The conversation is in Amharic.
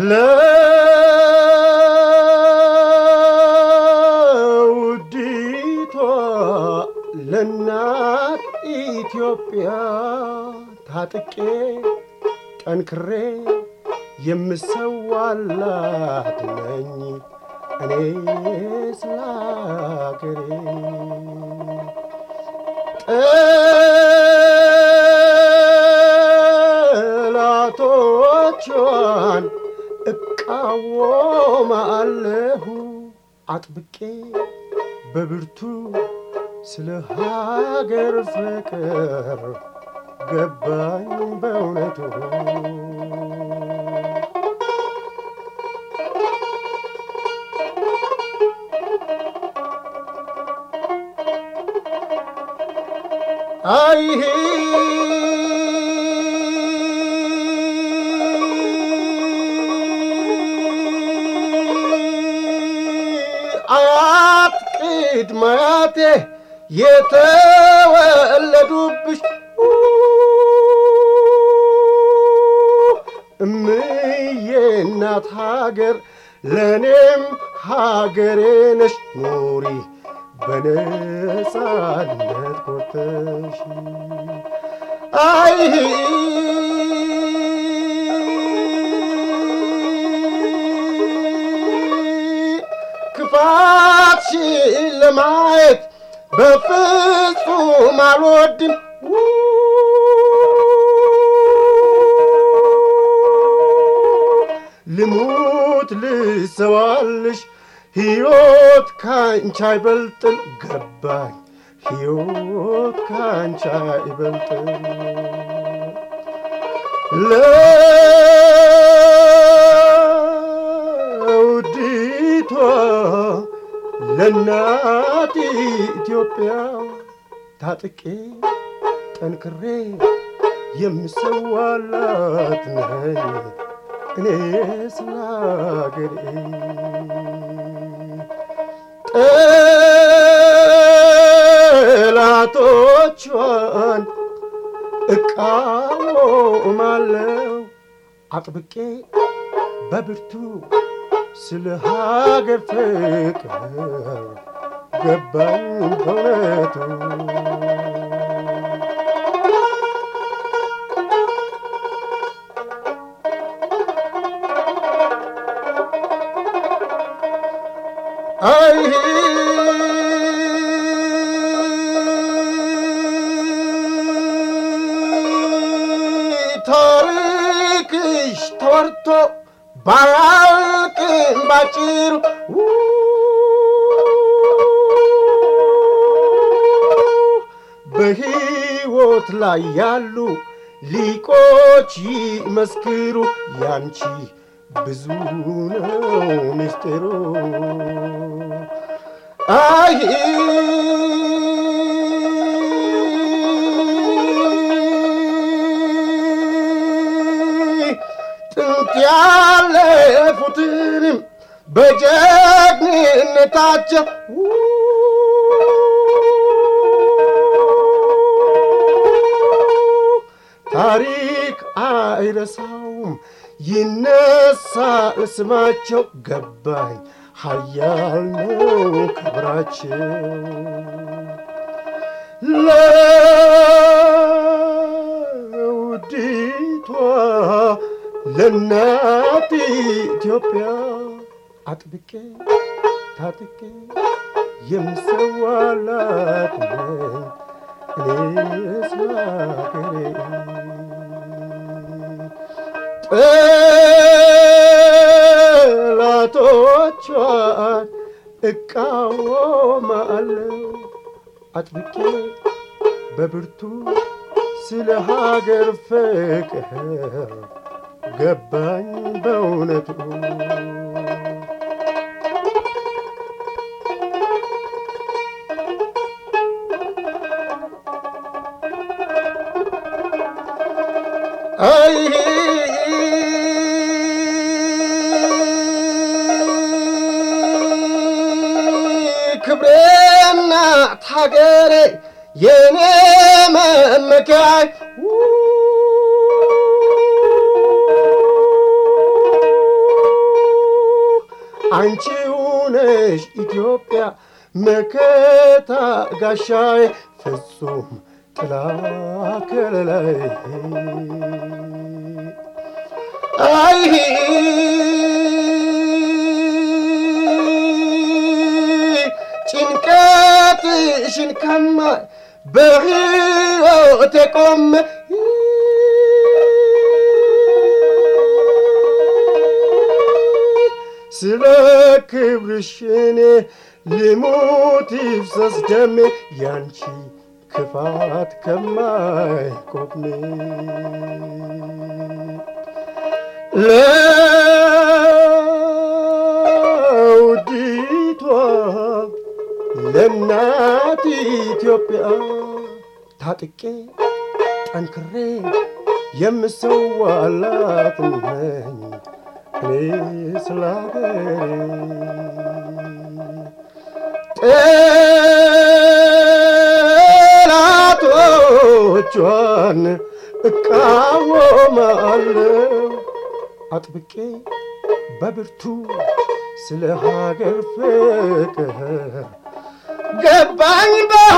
ለውዲቷ ለእናት ኢትዮጵያ ታጥቄ ጠንክሬ የምሰዋላት ነኝ እኔ ስለ አገሬ ጠላቶቿን እቃወማለሁ አጥብቄ በብርቱ ስለ ሀገር ፍቅር ገባኝ በእውነቱ አይሄ አያት ቅድመ አያቴ የተወለዱብሽ እምዬ እናት ሀገር ለእኔም ሀገሬ ነሽ ኑሪ በነጻነት ኮርተሽ አይ ክፋትሽን ለማየት በፍጹም አልወድም ልሙት ልሰዋልሽ ሕይወት ካንቺ አይበልጥም ገባኝ ሕይወት ካንቺ አይበልጥም ለውዲቷ ለእናት ኢትዮጵያ ታጥቄ ጠንክሬ የምሰዋላት ነኝ እኔ ስለ አገሬ ጠላቶቿን እቃወማለሁ አጥብቄ በብርቱ ስለ ሀገር ፍቅር ገባኝ በእውነቱ አይ ታሪክሽ ተወርቶ ባያልቅም ባጭሩ በሕይወት ላይ ያሉ ሊቆች ይመስክሩ ያንቺ ብዙ ነው ምስጢሩ አይ ጥንት ያለፉትንም በጀግንነታቸው ታሪክ አይረሳውም ይነሳል ስማቸው ገባኝ ሀያል ነው ክብራቸው ለውዲቷ ለእናት ኢትዮጵያ አጥብቄ ታጥቄ የምሰዋላት ነኝ እኔ ስለ አገሬ ጠላቶቿን እቃወማለሁ አጥብቄ በብርቱ ስለ ሀገር ፍቅር ገባኝ በእውነቱ አይ ክብሬና ሀገሬ የኔ መመኪያይ አንቺው ነሽ ኢትዮጵያ መከታ ጋሻዬ ፍጹም ጥላ ከለላይ አይ ጭንቀትሽን ከማይ በሕይወቴ ቆሜ ስለ ክብርሽ እኔ ልሙት ይፍሰስ ደሜ ያንቺ ክፋት ከማይቆሜ ለውዲቷ ለእናት ኢትዮጵያ ታጥቄ ጠንክሬ የምሰዋላት ነኝ እኔ ስለ ጠላቶቿን እቃወማለሁ አጥብቄ በብርቱ ስለ ሀገር ፍቅር ገባኝ በ